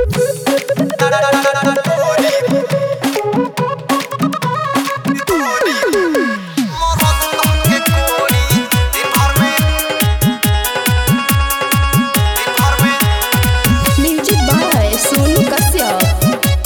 music by Sonu Kashyap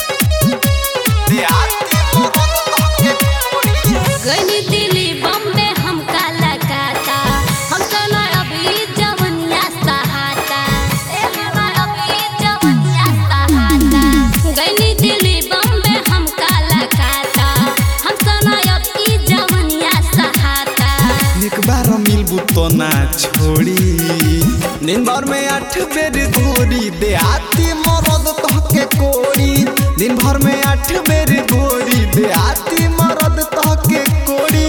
गनी दिल्ली बॉम्बे हम काला काता हम चलो अभी जवनिया सहाता ए हमार अभी जवनिया सहाता गनी दिल्ली बॉम्बे हम काला काता हम चलो अभी जवनिया सहाता एक बार मिलबू तो ना छोड़ी दिन भर में आठ बेर गोरी देहाती मरद तहके कोड़ी दिन भर में आठ बेर गोरी देहाती मरद तहके कोड़ी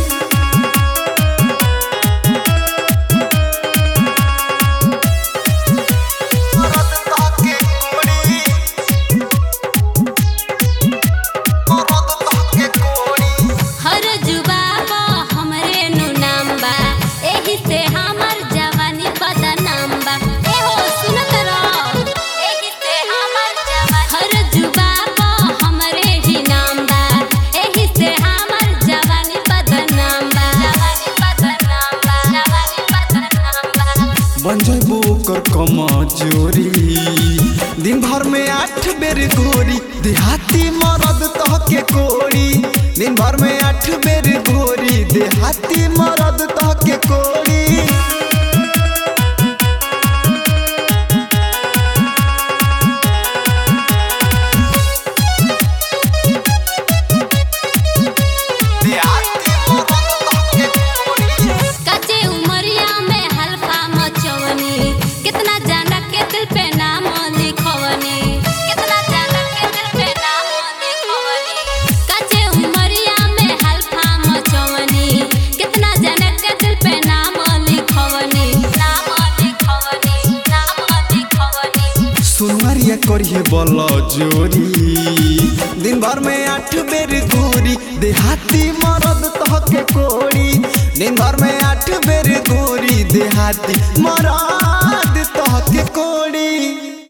मरद तहके कोड़ी मरद तहके कोड़ी हर जुबाबा हमरे नु नाम बा एही से हमर जवानी बदनाम बा ए हो सुनत रहो एही से हमर जवानी हर जुबाबा हमरे ही नाम बा एही से हमर जवानी बदनाम बा जवानी बदनाम बा जवानी बदनाम बा बन जइबो ओकर कमजोरी दिन भर में आठ बेर गोरी देहाती मरद तहके कोड़ी दिन भर में आठ बेर गोरी देहाती मरद तहके कोड़ी देहाती मरद तहके कोड़ी कच्चे उमरिया में हल्का मचवनी कितना जाना के दिल पे नाम लिखवनी कितना जाना के दिल पे नाम लिखवनी कच्चे उमरिया में हल्का मचवनी कितना जाना के दिल पे नाम लिखवनी नाम लिखवनी नाम लिखवनी सुनवरिया करिए बल जोरी दिन भर में आठ बेर गोरी देहाती मरद तहके कोड़ी दिन भर में आठ बेर गोरी देहाती मरद